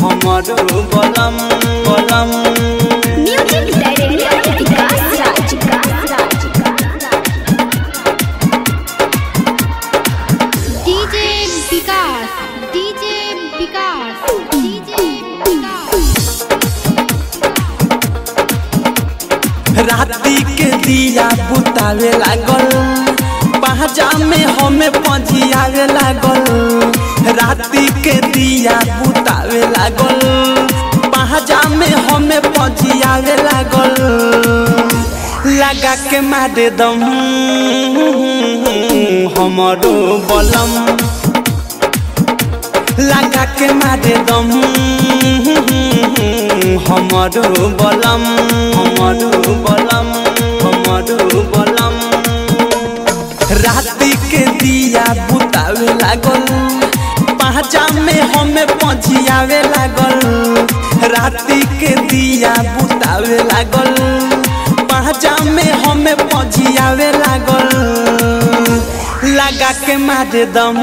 हमरो बलम बलम music director Vikas Raj DJ Vikas DJ Vikas DJ Vikas राती के दिया बुतावे लागल पहजा में हमें पजियावे लागल राती के दिया बुतावे लागल पहजा में हमें पजियावे लागल लगा के मारे दम हमरो बलम लगा के मारे दम हमरो बलम हमरो बलम हमरो बलम राति के दिया बुतावे लागल पहचा में हमें पजियावे लागल राति के दिया बुतावे लागल पहचा में हमें पजियावे लागल लगा के मारे दम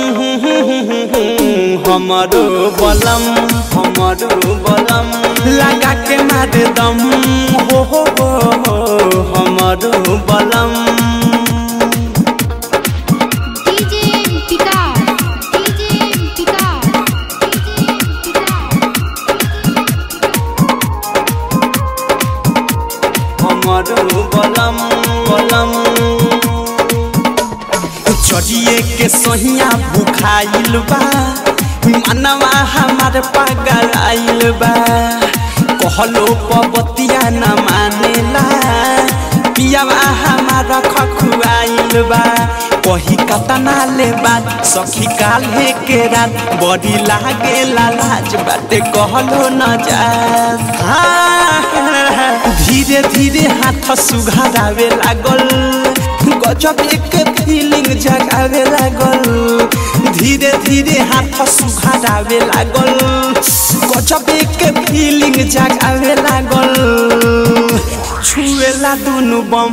हमरो बलम हमरो बलम लगा के मारे दम हो हो हो हो हमरो बलम DJ Vikas DJ Vikas DJ Vikas हमरो बलम बलम चढ़िए के सहिया भुखाइल बा मनवा हमार पागल आइल बा कहलो पबतिया न मानेला पियावा हमार खखुआइल बा कही कतना ले बात सखी काल्हे के रात बड़ी लागे लाज बाटे कहलो न जा धीरे धीरे हाथ सुघारावे लागल गजब एक फीलिंग जगावे लागल धीरे धीरे हाथ सुघारावे लागल गजब एक फीलिंग जगावे लागल छुएला दुनु बम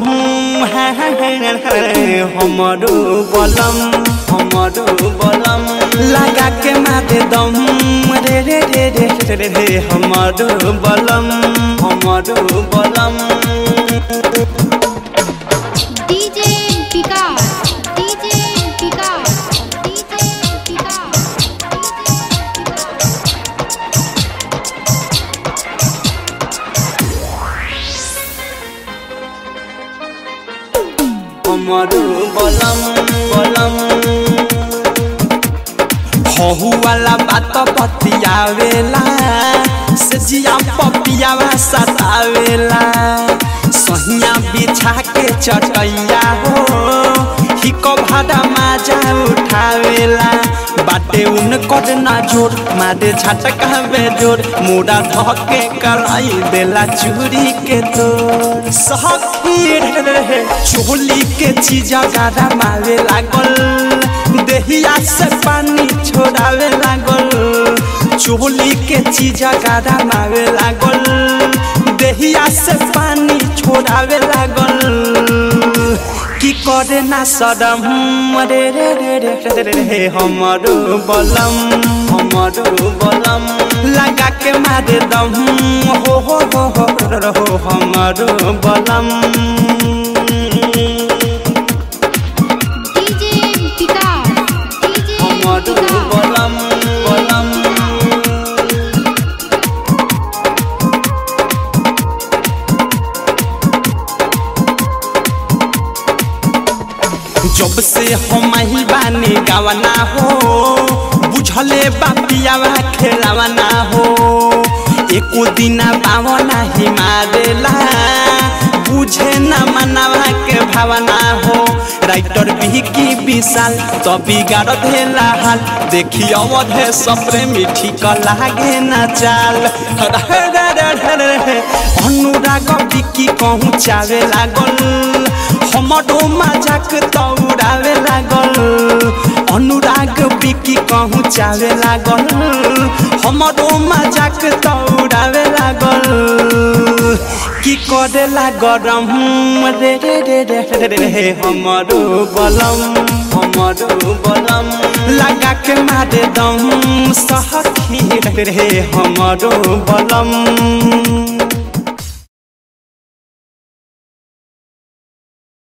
हमरो बलम हमरो बलम लगा के मारे दम रे रे रे रे रे रे रे हमरो बलम हमरो बलम DJ Vikas DJ Vikas DJ Vikas हमरो बलम बलम हहु वाला बात बतियावेला से जिया पपियावा सतावेला सहिया बिछा के चटैया हो हिको भाड़ा माजा उठावेला बाटे उन कर ना जोर मारे झटका जोर मुड़ा धके कराई देला चूरी के तोर सखी रहे चोली के चीजा गारा मारे लागल देहिया से पानी छोड़ावे लागल चोली के चीजा गारा मारे लागल देहिया से पानी छोड़ावे लागल की करे ना सदम रे रे रे रे रे रे रे हमरो बलम हमरो बलम लगा के मारे दम हो हो हो हो हो हमरो बलम डीजे विकास डीजे हमरो विकास बलम बलम जब से हम ही बानी गावना हो बुझले बापियावा खेलावना हो एको दिना पावना ही मारेला बुझे न मनावा के भावना हो राइटर भी की विशाल तो बिगाड़ देला हाल देखी अवधे सप्रे मिठी क लागे न चाल अनुराग बिकी कहूँ चावे लागल हमरो मजाक तौरावे लागल अनुराग बिकी कहूँ चावे लागल हमरो मजाक तौरावे लागल की करेला गरम रे रे रे रे रे रे रे हमरो बलम हमरो बलम लगा के मारे दम सखी रे रहे हमरो बलम